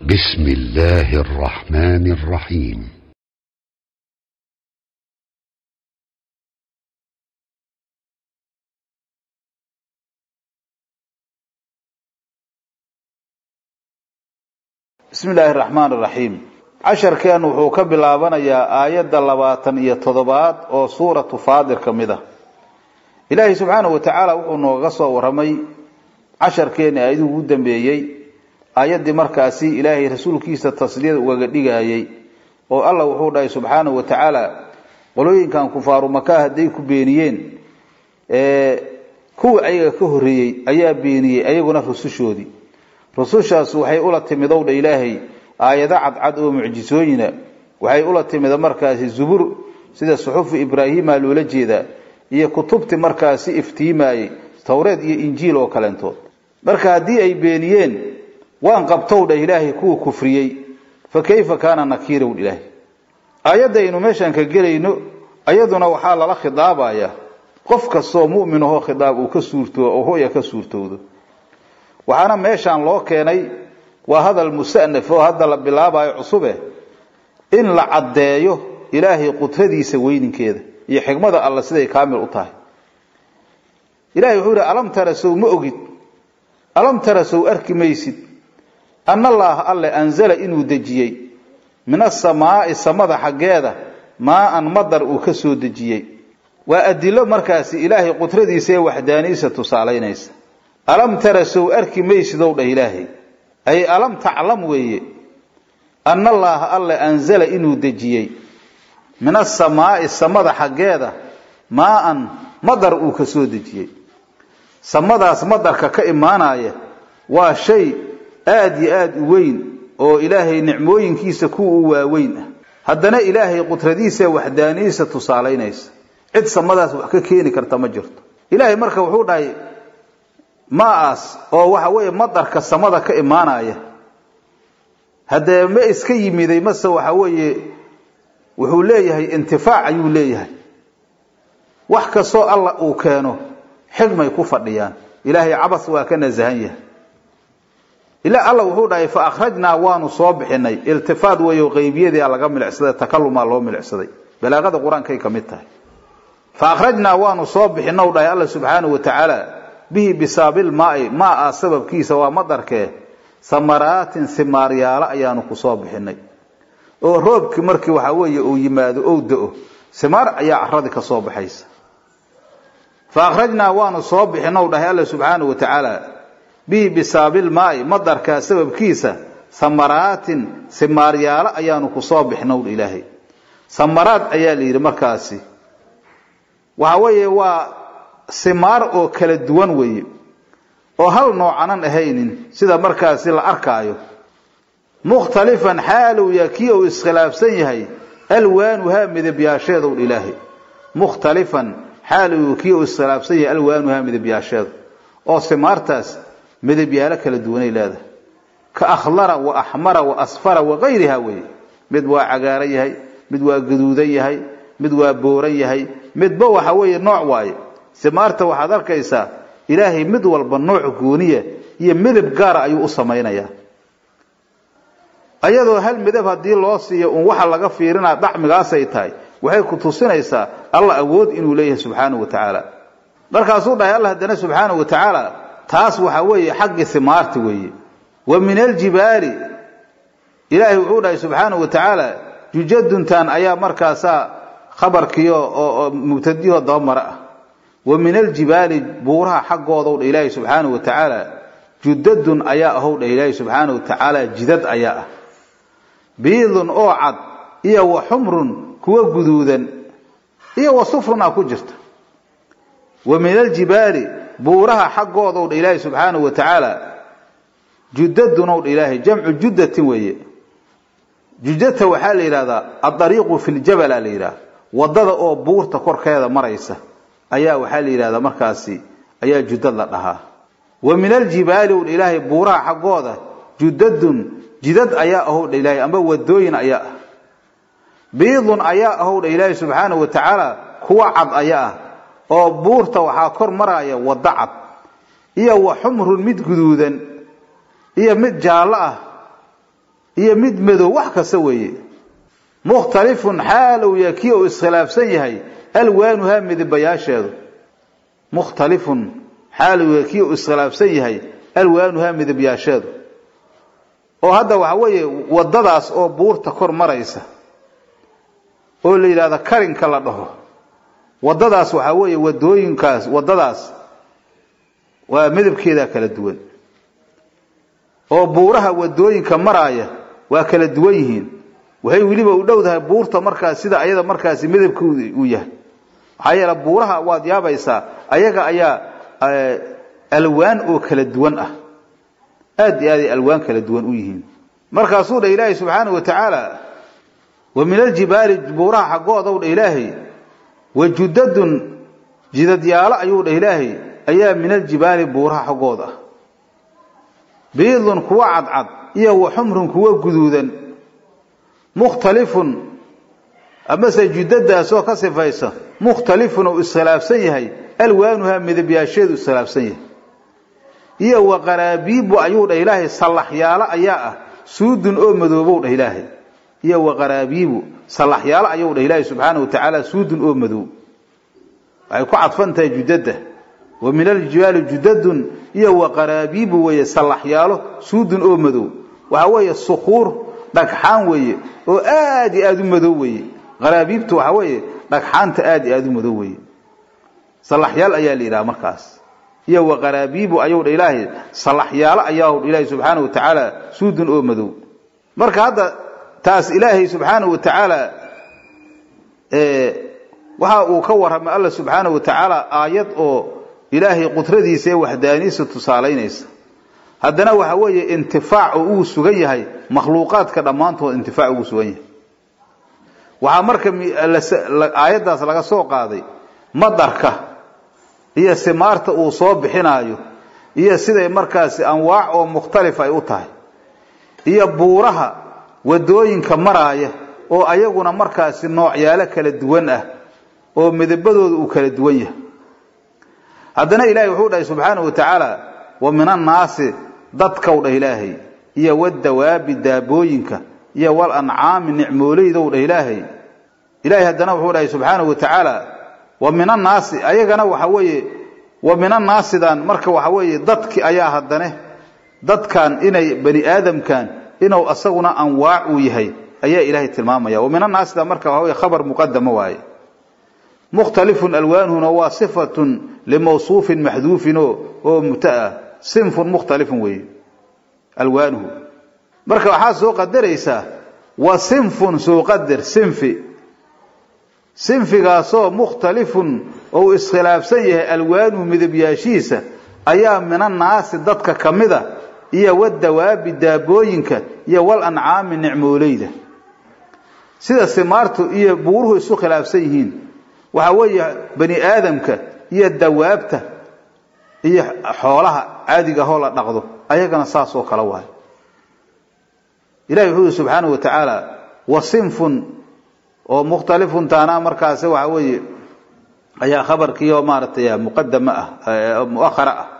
بسم الله الرحمن الرحيم bismi illaahi araxmaan iraxiim casharkeen wuxuu ka bilaabanayaa aayadda labaatan iyo toddobaad oo suuratu faadir ka mid ah ilaahay subxaanahu wa tacaala wuxuu nooga soo warramay casharkeenni aayadii ugu dambeeyey aayaddii markaasi ilaahay rasuulkiisa tasliyada ugaga dhigayay oo allah wuxuu dhahay subxaanahu wa tacaala qolooyinkan kufaaru makaa hadday ku beeniyeen kuwii ayaga ka horreeyey ayaa beeniyey ayaguna rusushoodii rusushaas waxay ula timidow dha ilaahay aayado cadcad oo mucjisooyina waxay ula timida markaasi zubur sida suxufi ibraahiima loola jeedaa iyo kutubti markaasi iftiimaayey towreed iyo injiil oo kaleentood marka haddii ay beeniyeen waan qabtow dha ilaahay kuwa kufriyey fa kayfa kaana nakiirow ilaahay aayaddaynu meeshaan ka gelayno ayaduna waxaa lala khidaabayaa qof kastoo mu'min ahoo khidaab uu ka suurtoo oo hoya ka suurtowdo waxaana meeshaan loo keenay waa hadal musanaf oo hadda la bilaabayo cusube in la caddeeyo ilaahay qudradiisa weyninkeeda iyo xikmada alla siday kaamil u tahay ilahay wuxuu yihi alam tara sow ma ogid alam tara sow arki maysid ana allaaha alle anzala inuu dejiyey min asamaa'i samada xaggeeda maa-an madar uu ka soo dejiyey waa adilo markaasi ilaahay qudradiisa ee waxdaaniisa tusaalaynaysa alam tara sow arki maysidow dhah ilaahay ay alam taclam weeye ana allaaha alle anzala inuu dejiyey min asamaa'i samada xaggeeda maa-an madar uu ka soo dejiyey samadaas madarka ka imaanaya waa shay aada iyo aada u weyn oo ilaahay nicmooyinkiisa kuwa u waaweyn ah haddana ilaahay qudradiisa waxdaaniyiisa tusaalaynaysa cid samadaas wax ka keeni karta ma jirto ilaahay marka wuxuu dhahay maaas oo waxa weeye madarka samada ka imaanaya haddee ma iska yimiday mase waxa weeye wuxuu leeyahay intifaac ayuu leeyahay wax kastoo alla uu keeno xigmay ku fadhiyaan ilaahay cabas waa ka nasahan yahay ila alla wuxuu dhahay fa akhrajnaa waanu soo bixinay iltifaad weeyo qeybiyadii laga milicsaday takalumaa loo milicsaday balaaqada qur-aankay ka mid tahay fa akhrajnaa waanu soo bixinow dhahay alla subxaanahu wa tacaala bihi bisaabil maai maa-a sababkiisa waa madarkee samaraatin simaaryaalo ayaanu ku soo bixinay oo roobkii markii waxaa weeye uu yimaado ou da-o simaar ayaa caradii ka soo baxaysa fa akhrajnaa waanu soo bixinow dhahay alla subxaanahu wa tacaala bihi bisaabil maai madarkaa sababkiisa samaraatin simaaryaalo ayaanu ku soo bixinow ilaahay samaraad ayaa la yidhi markaasi waxa weeye waa simaar oo kala duwan weeye oo hal noocanan ahaynin sida markaasi la arkaayo mukhtalifan xaalow yaa kii uu iskhilaafsan yahay alwaanuhaa midabyaasheedow ilaahay mukhtalifan xaalow kii uu iskhilaafsan yahay alwaanuhaa midabyaasheedu oo simaartaas midabyaalo kala duwanay leedahay ka akhdara wa axmara wa asfara wa gayriha weeye mid waa cagaaran yahay mid waa gaduudan yahay mid waa booran yahay midba waxa weeye nooc waaye simaarta waxaad arkaysaa ilaahay mid walba nooc gooniya iyo midab gaara ayuu u samaynayaa ayadoo hal midab haddii loo siiyo uun waxa laga fiirinaa dhacmigaasay tahay waxay ku tusinaysaa alla awood inuu leeyahay subxaanahu wa tacaala markaasuu dhahay alla haddana subxaanahu wa tacaala taas waxa weeye xaggii simaarta weeye wa min aljibaali ilaahay wuxuu dhahay subxaanahu wa tacaala jujaduntan ayaa markaasaa khabarkiio oo mubtadiho dabamara ah wa min aljibaali buuraha xaggoodaw dha ilaahi subxaanahu wa tacaala judadun ayaa ahow dha ilaahi subxaanahu wa tacaala jidad ayaa ah biidun oo cad iyo wa xumrun kuwa guduudan iyo wa sufrun a ku jirta wa min aljibaali buuraha xaggoodaw dha ilaahi subxaanahu wa tacaala judadunow dha ilaahay jamcu judatin weeye judata waxaa la yidhahdaa adariiqu fi ljabala la yidhahda wadada oo buurta korkeeda maraysa ayaa waxaa la yidhahdaa markaasi ayaa judad la dhahaa wa min aljibaali w ilaahay buuraha xaggooda judadun jidad ayaa ahowdha ilaahay amba wadooyin ayaa ah biidun ayaa ahowdha ilaahay subxaanahu wa tacaala kuwa cad ayaa ah oo buurta waxaa kor maraya waddo cad iyo wa xumrun mid guduudan iyo mid jaallo ah iyo mid madow wax kasta weeye mukhtalifun xaal uu yahay kii uu iskhilaafsan yahay alwaanuhaa midibayaasheedu mukhtalifun xaal uu yahay kii uu iskhilaafsan yahay alwaanuhaa midabyaasheedu oo hadda waxa weeye waddadaas oo buurta kor maraysa oo la yidhahdo karinka la dhaho waddadaas waxaa weeye wadooyinkaas waddadaas waa midabkeedaa kala duwan oo buuraha wadooyinka maraaya waa kala duwan yihiin waxay weliba u dhowdahay buurta markaas sida ayada markaasi midabkooda uu yahay maxaa yeele buuraha waad yaabaysaa ayaga ayaa alwaan oo kala duwan ah aad iyo aaday alwaan kala duwan u yihiin markaasuu dha ilaahay subxaanahu wa tacaala wa min aljibaali buuraha xaggoodaw dha ilaahay wa judadun jidadyaalo ayuu dha ilaahay ayaa min aljibaali buuraha xaggooda ah biidun kuwa cadcad iyo wa xumrun kuwa guduudan mukhtalifun amase judadaasoo ka sifaysa mukhtalifun uu iskhilaafsan yahay alwaanuhaa midabyaasheedu iskhilaafsan yahay iyo wa qaraabiibu ayuu dhah ilaahay sallaxyaalo ayaa ah suudun oo madoobow dhah ilaahay iyo wa qaraabiibu sallaxyaalo ayuu dhah ilaahay subxaana wa tacaala suudun oo madow waxay ku cadfan tahay judadda wa min aljibaali judadun iyo wa qaraabiibu weeye sallaxyaalo suudun oo madow waxaa weeye sukuur dhagxaan weeye oo aad iyo aada u madow weeye qaraabiibtu waxaa weeye dhagxaanta aad iyo aada u madow weeye sallaxyaal ayaa la yidhaha markaas iyo wa qaraabiibu ayuu dha ilaahay sallaxyaalo ayaa ilaahay subxaana wa tacaala suudun oo madow marka hadda taas ilaahay subxaana wa tacaala waxa uu ka warramay alla subxaana wa tacaala aayad oo ilaahay qudradiisa ee waxdaaniisa tusaalaynaysa haddana waxa weeye intifaac oo uu sugan yahay makhluuqaadka dhammaantood intifaac ugu sugan yahay waxaa marka aayaddaas laga soo qaaday madarka iyo simaarta uu soo bixinaayo iyo siday markaasi anwaac oo mukhtalif ay u tahay iyo buuraha wadooyinka maraaya oo ayaguna markaasi noocyaalo kala duwan ah oo midabadooda uu kala duwan yahay haddana ilaahay wuxuu dhahay subxaanahu wa tacaala wa min annaasi dadkow dhah ilaahay iyo wadawaabi daabooyinka iyo wal ancaami nicmooleydow dhah ilaahay ilaahay haddana wuxuu dhahay subxaanahu wa tacaala wa min annaasi ayagana waxa weeye wa min annaasidan marka waxa weeye dadki ayaa haddane dadkan inay bani aadamkan inuu asaguna anwaac uu yahay ayaa ilaahay tilmaamaya wa min annaasidan marka waxa weye khabar muqadama waaye mukhtalifun alwaanuhuna waa sifatun limawsuufin maxduufin oo mutaa sinfun mukhtalifun weeye alwaanuhu marka waxaa soo qadaraysaa wa sinfun soo qadar sinfi sinfigaasoo mukhtalifun ou iskhilaafsan yahay alwaanuhu midabyaashiisa ayaa min annaasi dadka ka mida iyo wadawaabi daabooyinka iyo wal ancaami nicmooleyda sida simaartu iyo buuruhu isu khilaafsan yihiin waxaa weeye bani aadamka iyo dawaabta iyo xoolaha caadiga ahoo la dhaqdo ayagana saas oo kale waayo ilahi wuxuu yihi subxaanahu wa tacaala wa sinfun oo mukhtalifun taana markaasi waxa weeye ayaa khabarkiioo maaragtay muqadama ah muahara ah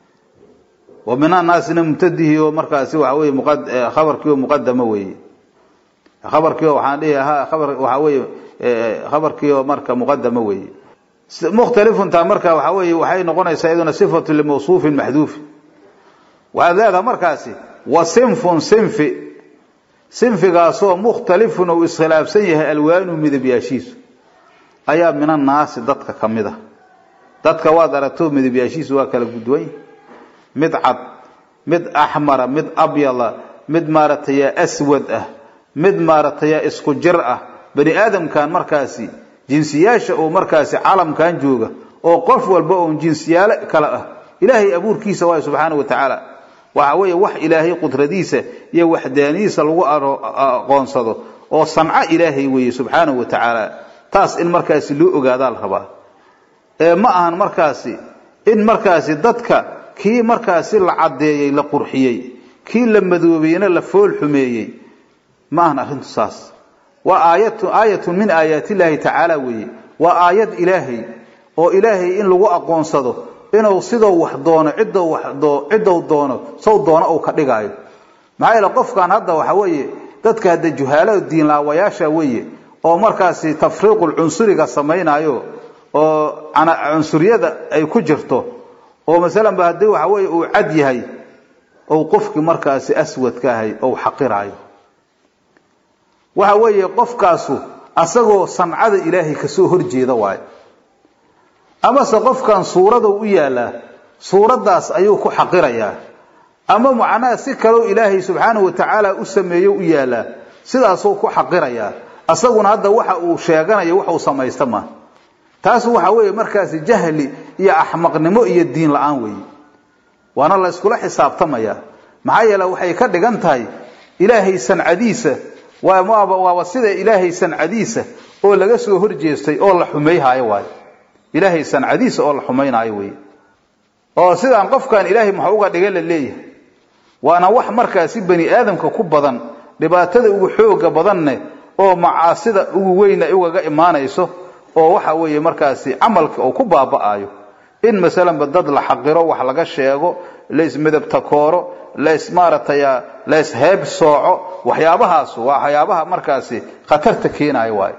wa min annaasina mubtadihi oo markaasi waxa weye khabarkiioo muqadama weeye khabarkiio waxaan dhihi ahaa khabar waxaa weeye khabarkiioo marka muqadama weeye mukhtalifuntaa marka waxa weeye waxay noqonaysaa iyaduna sifatu limawsuufin maxduufin waxaad leedaha markaasi wa sinfun sinfi sinfigaasoo mukhtalifun ou iskhilaafsan yahay alwaanuhu midabyaashiisu ayaa min annaasi dadka ka mid a dadka waad aragto midabyaashiisu waa kala gudwan mid cad mid axmara mid abyada mid maaragtay aswad ah mid maaragtay isku jir ah bani aadamkan markaasi jinsiyaasha oo markaasi calamkan jooga oo qof walba oon jinsiyaalo kale ah ilaahay abuurkiisa waay subxaana wa tacaala waxa weeye wax ilaahay qudradiisa iyo waxdaanidiisa lagu aqoonsado oo sanco ilaahay weeye subxaanahu wa tacaala taas in markaasi loo ogaadaa la rabaa ee ma ahan markaasi in markaasi dadka kii markaasi la caddeeyey la qurxiyey kii la madoobeeyena la fool xumeeyey ma ahan arrintu saas waa aayatu aayatun min aayaati illaahi tacaala weeye waa aayad ilaahay oo ilaahay in lagu aqoonsado inuu sidou wax doono ciddou wax ciddou doono sow doono uu ka dhigaayo maxaa yeele qofkan hadda waxa weeye dadka hadda juhaalada diinlaawayaasha weeye oo markaasi tafriiqul cunsuriga samaynayo oo cunsuriyada ay ku jirto oo masalan ba haddii waxa weeye uu cad yahay ou qofkii markaasi aswadka ahay ou xaqiraayo waxa weeye qofkaasu asagoo sancada ilaahay kasoo horjeeda waayo amase qofkan suuradou u yaalaa suuraddaas ayuu ku xaqirayaa ama macnaha si kaleo ilaahay subxaanahu watacaala u sameeyo u yaalaa sidaasuu ku xaqirayaa asaguna hadda waxa uu sheeganayo wax uu samaysta ma taas waxa weeye markaasi jahli iyo axmaqnimo iyo diin la-aan weeye waana la yskula xisaabtamaya maxaa yeele waxay ka dhigan tahay ilaahay sancadiisa waaba sida ilaahay sancadiisa oo laga soo horjeestay oo la xumayhaayo waayo ilaahay sancadiisa oo la xumaynaayo wey oo sidaan qofkan ilaahay maxuu uga dhiga la leeyahay waana wax markaasi bani aadamka ku badan dhibaatada ugu xooga badanne oo macaasida ugu weyn ay ugaga imaanayso oo waxa weeye markaasi camalka uu ku baaba'ayo in masalanba dad la xaqiro wax laga sheego laismidabtakooro las maaratay laisheeb sooco waxyaabahaas waa waxyaabaha markaasi khatarta keenayo waayo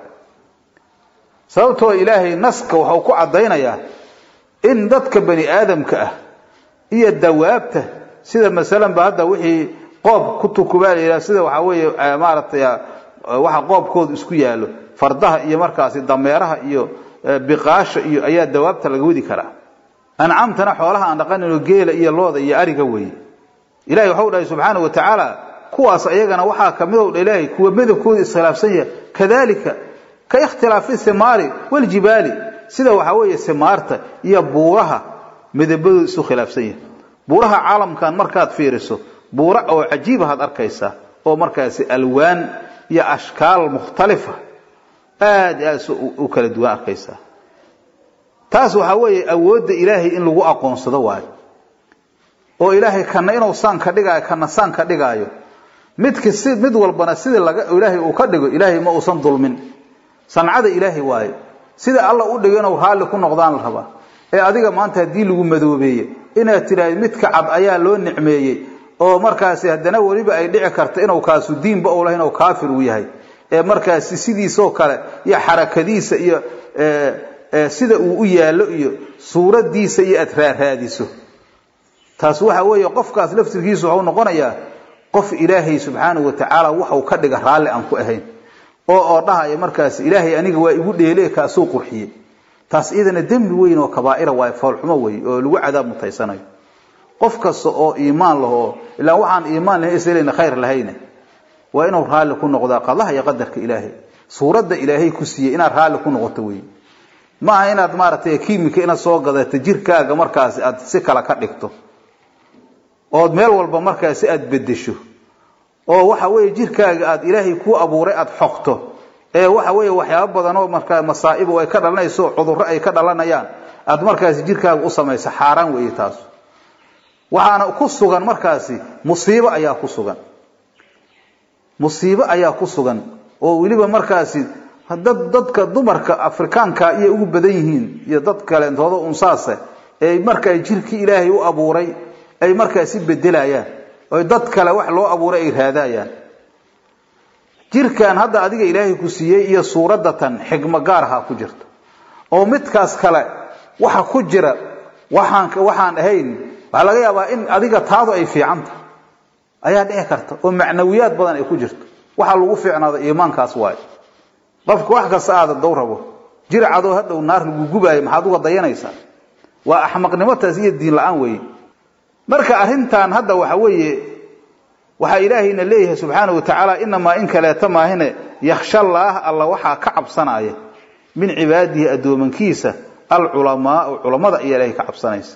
sababtoo ilaahay naska waxau ku caddaynayaa in dadka bani aadamka ah iyo dawaabta sida masalanba hadda wixii qoob ku tukubaa la yidhaha sida waxaa weeye maaratay waxa qoobkoodu isku yaallo fardaha iyo markaasi dameeraha iyo biqaasha iyo ayaa dawaabta laga wadi karaa ancamtana xoolaha aan dhaqanino geela iyo looda iyo ariga weeye ilahay waxau dhahay subxaana wa tacaala kuwaas ayagana waxaa kamid o dha ilaahay kuwa midabkooda iskhilaafsan yahay kadalika ka ikhtilaafi simaari waljibaali sida waxaa weeye simaarta iyo buuraha midabadooda isu khilaafsan yahay buuraha caalamkan markaad fiiriso buura oo cajiibahaad arkaysaa oo markaasi alwaan iyo ashkaal mukhtalifa aad aad u kala duwan arkaysaa taas waxaa weeye awoodda ilaahay in lagu aqoonsado waayo oo ilaahay kana inuu saan ka dhigaayo kana saan ka dhigaayo midka si mid walbana sidii laga ilaahay uu ka dhigo ilaahay ma uusan dulmin sancada ilaahay waayo sida alla u dhigo inuu raalli ku noqdaan la rabaa ee adiga maanta haddii lagu madoobeeye inaad tidhaahd midka cad ayaa loo nicmeeyey oo markaasi haddana weliba ay dhici karta inuu kaasu diinba u lahayn oo kaafir uu yahay ee markaasi sidiisoo kale iyo xarakadiisa iyo sida uu u yaallo iyo suuradiisa iyo aad raaraadiso taas waxa weeye qofkaas laftirkiisu waxau noqonayaa qof ilaahay subxaanahu wa tacaala waxau ka dhiga raalli aan ku ahayn oo oo dhahaya markaas ilaahay aniga waa igu dheele kaasuu qurxiyey taas iyadana dembi weyn oo kabaa'ira waayo foolxumo weeye oo lagu cadaab mutaysanayo qof kasta oo iimaan laho ilaa waxaan iimaan lahayn islayna khayr lahayne waa inuu raalli ku noqdaa qadaha iyo qadarka ilaahay suuradda ilaahay ku siiyey inaad raalli ku noqoto weeye ma aha inaad maaragtay kiimika inaad soo gadato jirkaaga markaasi aad si kale ka dhigto ood meel walba markaasi aad bedesho oo waxa weeye jirkaaga aad ilaahay kuu abuuray aad xoqto ee waxa weeye waxyaabo badan oo markaa masaa'ibo ay ka dhalanayso cudurro ay ka dhalanayaan aad markaasi jirkaaga u samayso xaaraan weeye taas waxaana ku sugan markaasi musiibo ayaa ku sugan musiibo ayaa ku sugan oo weliba markaasi dad dadka dumarka afrikaanka iyo ugu badan yihiin iyo dad kaleentooda unsaase ee markaa jirkii ilaahay u abuuray ay markaasi bedelayaan oy dad kale wax loo abuuray ay raadayaan jirkan hadda adiga ilaahay ku siiyey iyo suuradatan xigmo gaaraha ku jirta oo midkaas kale waxa ku jira waxaan waxaan ahayn waxaa laga yaabaa in adiga taadu ay fiicanta ayaa dhici karta oo macnawiyaad badan ay ku jirto waxaa lagu fiicnaada iimaankaas waayo qofka wax kasta aada dow rabo jir cadoo hadhow naar lagu gubaayo maxaad uga dayanaysaa waa axmaqnimotaas iyo diin la-aan weeye marka arrintan hadda waxa weeye waxaa ilaahayna leeyahay subxaana wa tacaala inamaa in kaleeta maahine yakhsha allaah alla waxaa ka cabsanaya min cibaadihi addoomankiisa alculamaau culammada ayaa ilaahay ka cabsanaysa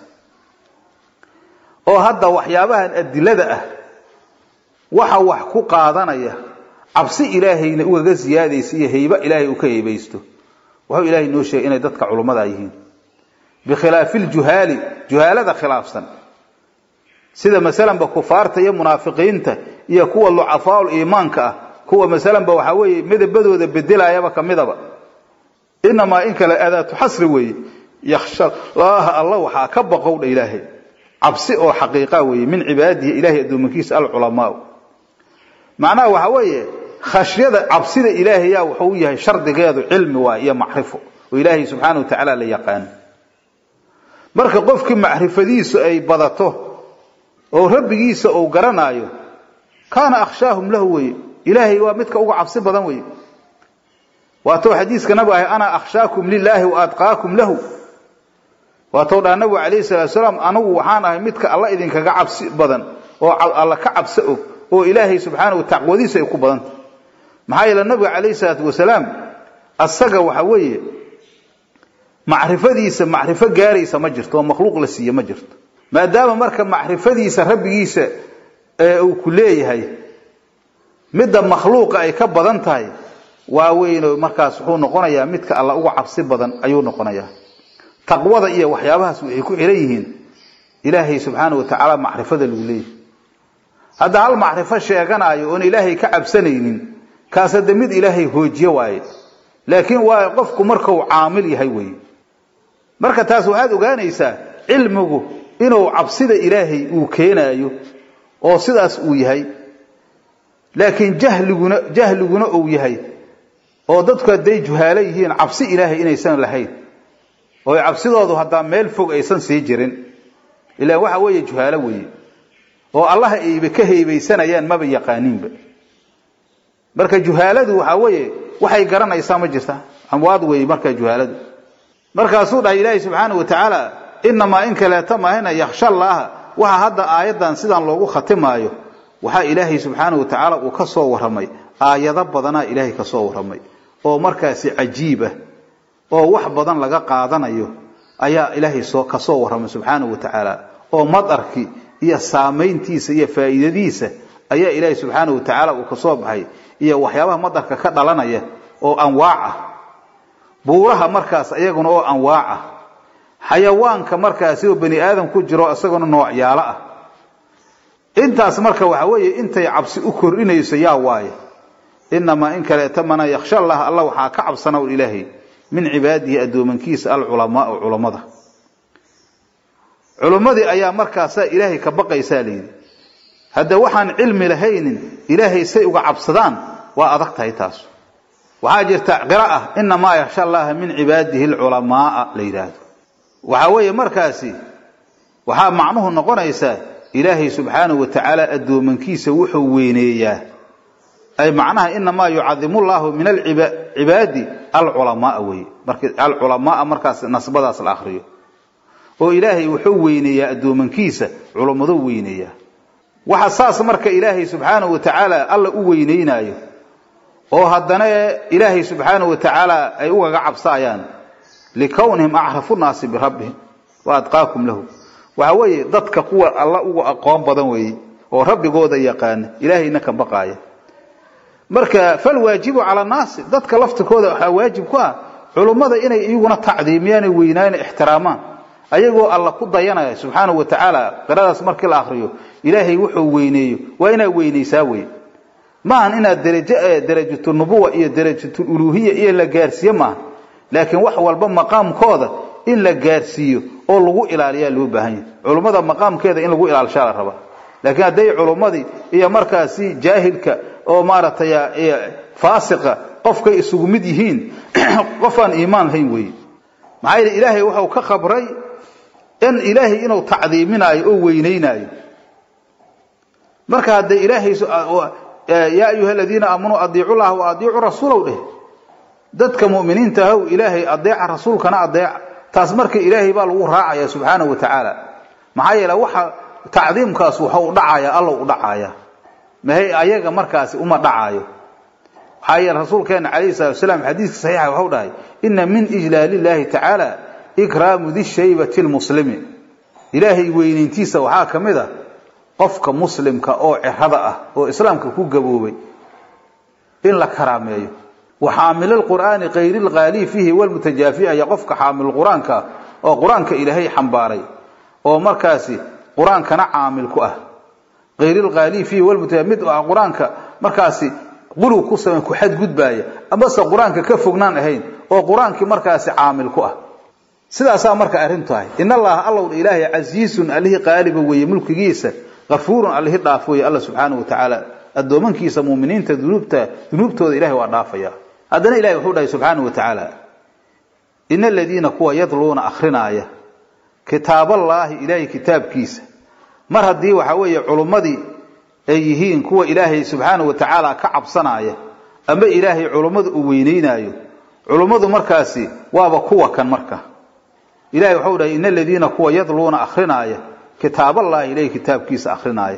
oo hadda waxyaabahan adilada ah waxa wax ku qaadanaya cabsi ilaahayna ugaga siyaadaysa iyo hayba ilaahay uu ka haybaysto wuxuu ilaahay noo sheegay inay dadka culummada yihiin bikhilaafi ljuhaali juhaalada khilaafsan sida masalanba kufaarta iyo munaafiqiinta iyo kuwa lucafaaul iimaanka ah kuwa masalanba waxaa weeye midabadooda bedelayaba kamidaba inamaa in kale adaatu xasri weeye yakhsha laaha alla waxaa ka baqowdha ilaahay cabsi oo xaqiiqa weeye min cibaadihi ilahay addoomankiisa alculamaau macnaha waxa weeye khashyada cabsida ilaahayaa wuxuu yahay shardigeedu cilmi waay iyo macrifo oo ilaahay subxaana wa tacaala la yaqaano marka qofkii macrifadiisu ay badato oo rabbigiisa uu garanaayo kaana akhshaahum lahu weye ilaahay waa midka uga cabsi badan weye waatou xadiiska nabigu ahay ana akhshaakum lilaahi wa adqaakum lahu waatou dhaha nabigu calayhi salatu salaam anigu waxaan ahay midka alla idinkaga cabsi badan oo alla ka cabso og oo ilaahay subxaana wa taqwadiisa ay ku badanta maxaa yeele nabiga calayhi salaatu wasalaam asaga waxa weeye macrifadiisa macrifo gaaraysa ma jirto oo makhluuq la siiye ma jirto maadaama marka macrifadiisa rabbigiisa uu ku leeyahay midda makhluuqa ay ka badan tahay waa weyn markaas wuxuu noqonayaa midka alla uga cabsi badan ayuu noqonayaa taqwada iyo waxyaabahaas waxay ku xiran yihiin ilaahay subxaana wa tacaala macrifada lagu leeyahay hadda hal macrifo sheeganaayo oon ilaahay ka cabsanaynin kaas hadde mid ilaahay hoojiye waaye laakiin waa qofku markau caamil yahay weye marka taas waxaad ogaanaysaa cilmigu inuu cabsida ilaahay uu keenaayo oo sidaas uu yahay laakiin jahliguna jahliguna uu yahay oo dadku hadday juhaalo yihiin cabsi ilaahay inaysan lahayn oo cabsidoodu haddaa meel fog aysan sii jirin ilaan waxa weeye juhaalo weeye oo allaha ayba ka heybaysanayaan maba yaqaaniinba marka juhaaladu waxaa weeye waxay garanaysaa ma jirta amwaad weeye markaa juhaaladu markaasuu dhahay ilaahay subxaana wa tacaala inamaa in kaleeta mahayna yakhsha allaaha waxa hadda aayaddan sidaan loogu khatimaayo waxaa ilaahay subxaana wa tacaala uu ka soo warramay aayado badanaa ilaahay ka soo warramay oo markaasi cajiib ah oo wax badan laga qaadanayo ayaa ilaahay soo ka soo warramay subxaana wa tacaala oo madarkii iyo saamayntiisa iyo faa'iidadiisa ayaa ilaahay subxaana wa tacaala uu ka soo baxay iyo waxyaabaha madarka ka dhalanaya oo anwaac ah buuraha markaas ayaguna oo anwaac ah xayawaanka markaasi oo bani aadam ku jiro isaguna noocyaalo ah intaas marka waxa weeye intay cabsi u kordhinayso yaa waaye inamaa in kaleeta mana yakhsha allah alla waxaa ka cabsana ul ilaahay min cibaadihi addoomankiisa alculamaau culammada culimmadii ayaa markaasaa ilaahay ka baqaysaa layidhi hadda waxaan cilmi lahaynin ilaahay say uga cabsadaan waa adag tahay taas waxaa jirta qira ah inamaa yakhsha allaha min cibaadihi alculamaaa la yidhaahdo waxaa weeye markaasi waxaa macnuhu noqonaysaa ilaahay subxaanahu wa tacaala addoomankiisa wuxuu weyneeyaa ay macnaha inamaa yucadimu llahu min alcibaadi alculamaaa weye marka alculamaaa markaas nasbadaas la akriyo oo ilaahay wuxuu weyneeyaa addoomankiisa culummadu weyneeyaa waxa saas marka ilaahay subxaanahu wa tacaala alla u weyneynaayo oo haddana ilaahay subxaanahu wa tacaala ay ugaga cabsaayaan likownihim acrafu nnaasi birabbihim wa adqaakum lahu waxa weeye dadka kuwa alla uga aqoon badan weeye oo rabbigooda yaqaana ilaahayna ka baqaaya marka falwaajibu cala nnaasi dadka laftirkooda waxaa waajib ku ah culummada inay iyaguna tacdiimiyaan weynaana ixtiraamaan ayagoo alla ku dayanaya subxaanahu wa tacaala qiradaas markii la akriyo ilaahay wuxuu weyneeyo waa inaad weynaysaa wey maahan inaad darajo darajatu nubuwa iyo darajatul uluuhiya iyo la gaarsiiye maaha laakiin wax walba maqaamkooda in la gaarsiiyo oo lagu ilaaliyaa loo baahan yahay culummada maqaamkeeda in lagu ilaalshaa la rabaa laakiin hadday culummadii iyo markaasi jaahilka oo maaragtay faasiqa qofkay isugu mid yihiin qof aan iimaan lahayn weeye maxaa yeele ilaahay wuxuu ka khabray in ilaahay inuu tacdiiminaayo oo weynaynaayo marka haddee ilaahay yaa ayuha aladiina aamanuu adiicu llaha wa adiicu rasuulow dheh dadka mu'miniinta ahow ilaahay adeeca rasuulkana adeeca taas marka ilaahay baa lagu raacaya subxaanahu wa tacaala maxaa yeele waxa tacdiimkaas waxau dhacaya allow u dhacaya mahay ayaga markaasi uma dhacaayo maxaa yeele rasuulkeena calayhi salatu wasalaam xadiiska saxiixa waxau dhahay ina min ijlaali llahi tacaala ikraamu di shaybati lmuslimi ilaahay weynayntiisa waxaa ka mid a qofka muslimka oo cirada ah oo islaamka ku gaboobay in la karaameeyo wa xaamil qur'aani kayri lqaali fiihi walmutajaafi aya qofka xaamil qur-aanka oo qur-aanka ilaahay xambaaray oo markaasi qur-aankana caamil ku ah kayri lqaali fiihi walmutajaafi mid ah qur-aanka markaasi qulug ku samay ku xadgudbaaya amase qur-aanka ka fognaan ahayn oo qur-aankii markaasi caamil ku ah sidaasaa marka arrintu tahay in allaha allow ilaahay casiisun allihii qaaliba weeye mulkigiisa kafuurun allihii dhaaf weeye alla subxaanahu wa tacaala addoomankiisa muuminiinta dunuubta dunuubtooda ilahay waa dhaafaya haddana ilahay wuxuu dhahay subxaanahu wa tacaala ina aladiina kuwa yadluuna akrinaaya kitaaballaahi ilaahay kitaabkiisa mar haddii waxa weeye culummadii ay yihiin kuwa ilaahay subxaanahu wa tacaala ka cabsanaya ama ilaahay culummadu uu weyneynaayo culummadu markaasi waaba kuwa kan marka ilahay waxau dhahay ina aladiina kuwa yadluuna akrinaaya kitaaballahi ilahay kitaabkiisa akrinaaya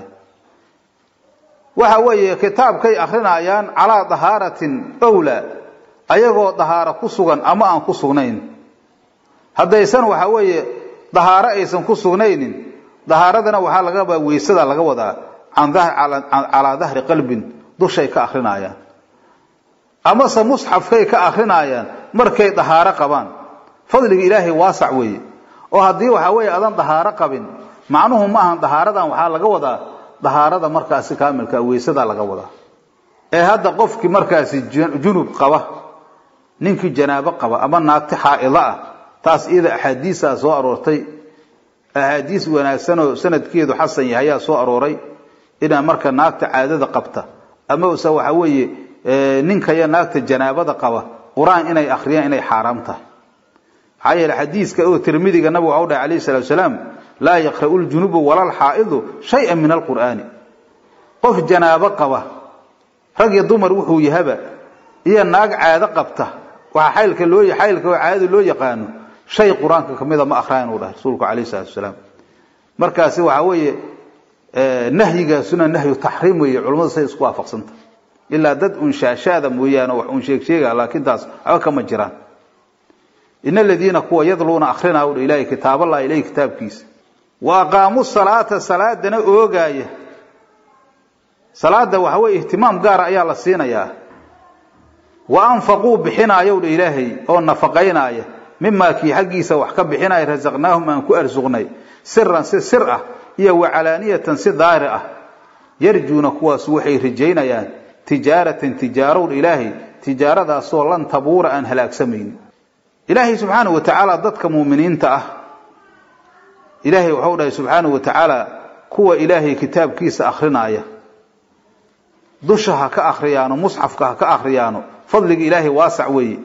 waxa weeye kitaabkay akrinaayaan calaa dahaaratin owla ayagoo dahaaro ku sugan ama aan ku sugnayn haddaysan waxa weeye dahaaro aysan ku sugnaynin dahaaradana waxaa laga wadaa weysada laga wadaa calaa dahri qalbin dushay ka akrinaayaan amase musxafkay ka akrinaayaan markay dahaaro qabaan fadliga ilaahay waasac weeye oo haddii waxa weeye adan dahaaro qabin macnuhu ma ahan dahaaradan waxaa laga wadaa dahaarada markaasi kaamilka weysadaa laga wadaa ee hadda qofkii markaasi junub qaba ninkii janaabo qaba ama naagti xaa'ida ah taas iyada axaadiisaa soo aroortay axaadiis wanaagsanoo sanadkeedu xasan yahay ayaa soo arooray inaa marka naagta caadada qabta ama use waxa weeye ninkaya naagta janaabada qaba qur-aan inay akhriyaan inay xaaraam tahay maxaa yeele xadiiska oo tirmidiga nabigu waxau dhahay alayhi salatu wasalaam laa yaqra'u ljunubu wala lxaa'idu shay-an min alqur'aani qof janaabo qaba rag iyo dumar wuxuu yahaba iyo naag caado qabta waxaa xaylka loo xaylka oo caadada loo yaqaano shay qur-aanka kamida ma akhriyan uu dhahay rasuulku calayhi salatu wasalaam markaasi waxaa weeye nahyigaasuna nahyu taxriim weeye culimmadu say isku waafaqsanta ilaa dad un shaashaada mooyaane wax un sheeg sheega laakiin taas waxba kama jiraan in aladiina kuwa yadluuna akrinaa udha ilahay kitaaballah ilahi kitaabkiisa wa aqaamuu salaata salaadana oogaaya salaada waxa weye ihtimaam gaara ayaa la siinayaa wa anfaquu bixinaayow dha ilaahay oo nafaqaynaaya mimaa kii xaggiisa wax ka bixinaya rasaqnaahum aan ku arsuqnay siran si sir ah iyo wacalaaniyatan si daari ah yarjuuna kuwaas waxay rajaynayaan tijaaratan tijaarowdha ilaahay tijaaradaasoo lan tabuura aan halaagsamaynin ilaahay subxaanahu wa tacaala dadka muuminiinta ah ilaahay waxau dhahay subxaanahu wa tacaala kuwa ilaahay kitaabkiisa akrinaaya dusha ha ka akriyaano musxafka ha ka akriyaano fadliga ilaahay waasac weeye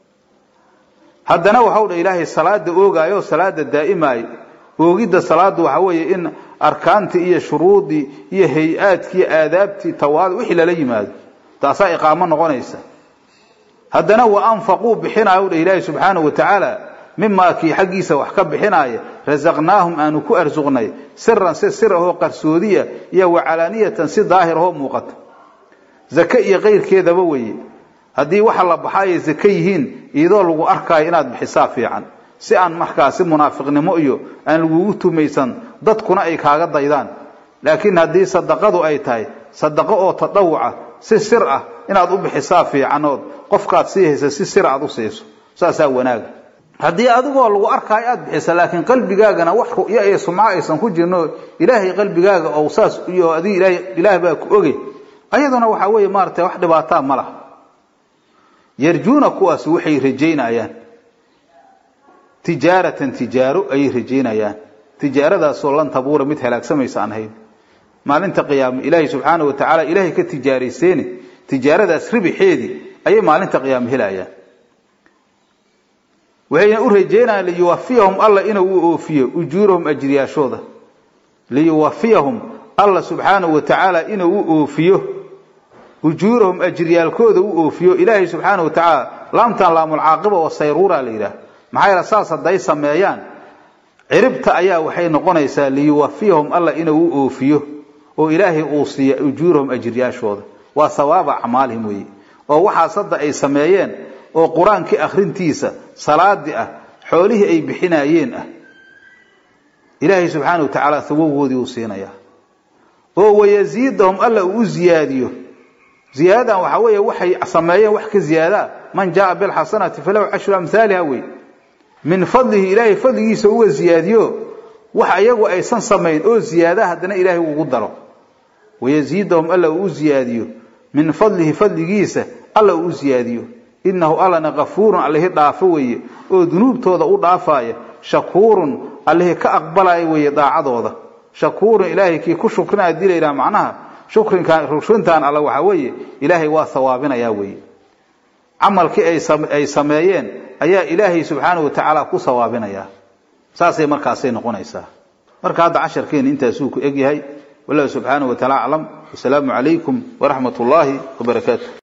haddana waxau dhahay ilaahay salaada oogaayo salaada daa'imaayo oogidda salaada waxa weeye in arkaantii iyo shuruudii iyo hay-aadkii iyo aadaabtii tawaad wixii lala yimaado taasaa iqaamo noqonaysa haddana wa anfaquu bixinaayo dha ilaahi subxaanahu wa tacaala mimaa kii xaggiisa wax ka bixinaaya rasaqnaahum aanu ku arsuqnay siran si sir ahoo qarsoodiya iyo wacalaaniyatan si daahir ahoo muuqata zake iyo kayrkeedaba weeye haddii waxa la baxaayay zake yihiin iyadoo lagu arkaayo inaad bixisaa fiican si aan markaasi munaafiqnimo iyo aan lagugu tumaysan dadkuna ay kaaga daydaan laakiin haddii sadaqadu ay tahay sadaqo oo tadawuca si sir ah inaad u bixisaa fiicanood qofkaad sii haysa si sir aad u siiso saasaa wanaaga haddii adigoo lagu arkaayo aad bixisa laakiin qalbigaagana wax ru'yo iyo sumco aysan ku jirno ilaahay qalbigaaga ou saas iyo adig ilaah ilaah baa ku oge ayaduna waxaa weeye maaratay wax dhibaataa ma laha yarjuuna kuwaas waxay rajaynayaan tijaaratan tijaaro ayay rajaynayaan tijaaradaasoo lan tabuura mid halaagsamaysa aan ahayn maalinta qiyaame ilaahay subxaana wa tacaala ilaahay ka tijaarayseeni tijaaradaas ribixeedii ayay maalinta qiyaame helayaan waxayna u rajeynayaan liyuwafiyahum alla inuu u oofiyo ujuurahum ajriyaashooda liyuwafiyahum alla subxaanahu wa tacaala inuu u oofiyo ujuurahum ajriyaalkooda u oofiyo ilaahay subxaana wa tacaala laamtan laamulcaaqiba oo sayruura la yidhaah maxaa yeele saas hadday sameeyaan ciribta ayaa waxay noqonaysaa liyuwafiyahum alla inuu u oofiyo oo ilaahay uu siiya ujuurahum ajriyaashooda waa sawaaba acmaalihim weeye oo waxaas hadda ay sameeyeen oo qur-aankii akhrintiisa salaadii ah xoolihii ay bixinaayeen ah ilaahay subxaana wa tacaala hawogoodii uu siinayaa oo wayasiidahum alla uu u ziyaadiyo ziyaadadan waxaa weeye waxay sameeyeen wax ka ziyaadaa man jaaa bilxasanati falahu cashru amhaaliha wey min fadlihi ilaahay fadligiisa uga ziyaadiyo wax ayagu aysan samayn oo ziyaada haddana ilaahay ugu daro wayasiidahum alla uu u ziyaadiyo min fadlihi fadligiisa alla uu u ziyaadiyo innahu allana kafuurun allihi dhaafo weeye oo dunuubtooda u dhaafaya shakuurun allihi ka aqbalaya weeye daacadooda shakuurun ilaahay kii ku shukrinaya hadii la yidhaha macnaha shukrinkan rushrintan alla waxaa weeye ilaahay waa hawaabinayaa weeye camalkii ay sameeyeen ayaa ilaahay subxaanahu watacaala ku sawaabinayaa saasay markaasay noqonaysaa marka hadda casharkeena intaasuu ku egyahay wallahu subxaanahu wataala aclam wasalaamu calaykum waraxmat ullaahi wabarakaatu